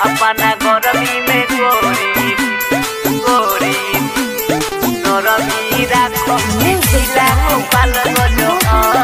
अपना गरमी में गोरी गोरी नरमी राखो जिला गोपाल गजो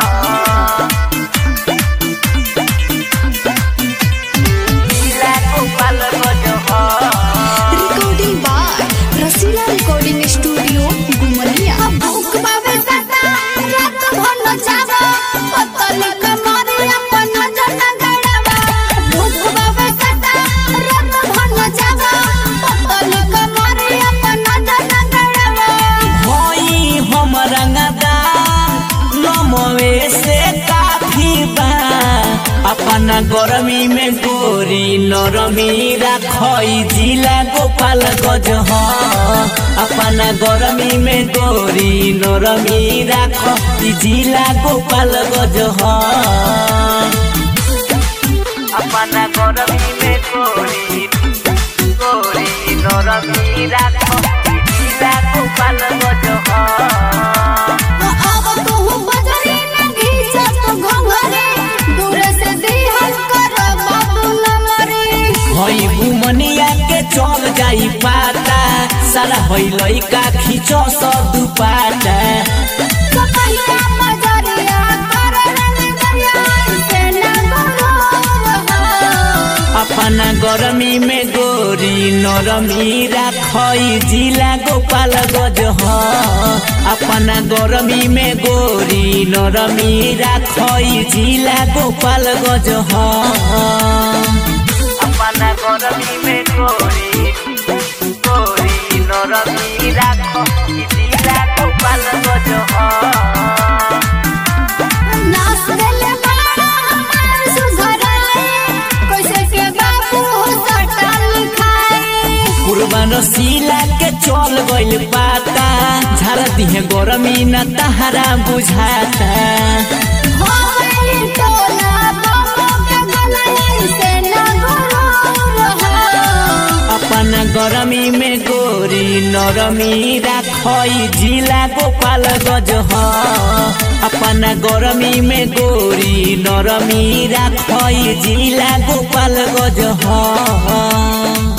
जिला गोपाल गजो recording by Rasila recording studio गुमलिया भूख बाबे सदा रात भन जावा पतली कमरे अपन जन गड़ावा भूख बाबे सदा रात भन जावा पतली कमरे अपन जन गड़ावा होई हम रंगदार नमवे से काफी बा अपना गरमी में गोरी नरमी राखई जिला गोपाल गज ह अपना गरमी में गोरी नरमी राख जिला गोपाल गज ह अपना गरमी में गोरी गोरी नरमी राख जिला गोपाल गज ह अब तू बजरी न घीचा तो घंघरे दूर से दिहल कर बाबू नमरे हई बुमनिया के चल जाई पाता सारा हई लइका खींचो स दुपाटा कपैया मजरिया करन दरिया से न गरो अपना गरमी में गोरी नरमी राखई जिला गोपाल गज ह अपना गरमी में गोरी नरमी राखई जिला गोपाल गज ह अपना गरमी में गोरी गोरी नरमी राखई जिला गोपाल गज ह नाच देले बाड़ा हमार सुधराए कैसे के बाबू सटल खाए कुर्बान सीला के चल गइल पाता झार दिहे गरमी न तहरा बुझाता हो गई टोला बाबू के गले से न गरो अपना गरमी में गोरी नरमी राखई जिला गोपाल गज ह अपना गरमी में गोरी नरमी राखई जिला गोपाल गज ह